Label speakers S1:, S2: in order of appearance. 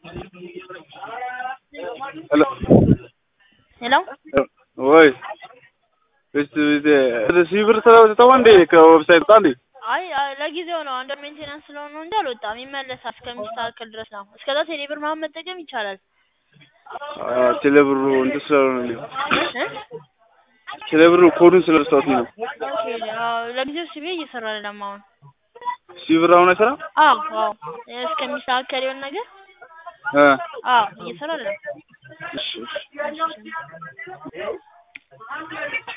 S1: ሄሎ
S2: ሄሎ
S1: ወይ እስ ሺህ ብር ተው እንዴ ከዌብሳይት ወጣ እንዴ?
S2: አይ አይ፣ ለጊዜው ነው አንደር ሜንቴናንስ ስለሆነ ነው እንጂ አልወጣም። ይመለሳል እስከሚስተካከል ድረስ ነው። እስከዛ ቴሌ ብር ምናምን መጠቀም ይቻላል።
S1: ቴሌብሩ እንትን ስለሆነ ነው።
S2: እ?
S1: ቴሌብሩ ኮዱን ስለረሳሁት ነው።
S2: ኦኬ አዎ፣ ለጊዜው ሲቢ እየሰራ አይደለም አሁን።
S1: ሺህ ብር አሁን አይሰራም?
S2: አዎ አዎ፣ እስከሚስተካከል የሆነ ነገር
S1: እ
S2: አዎ፣ እየሰራ አይደለም።
S1: እሺ እሺ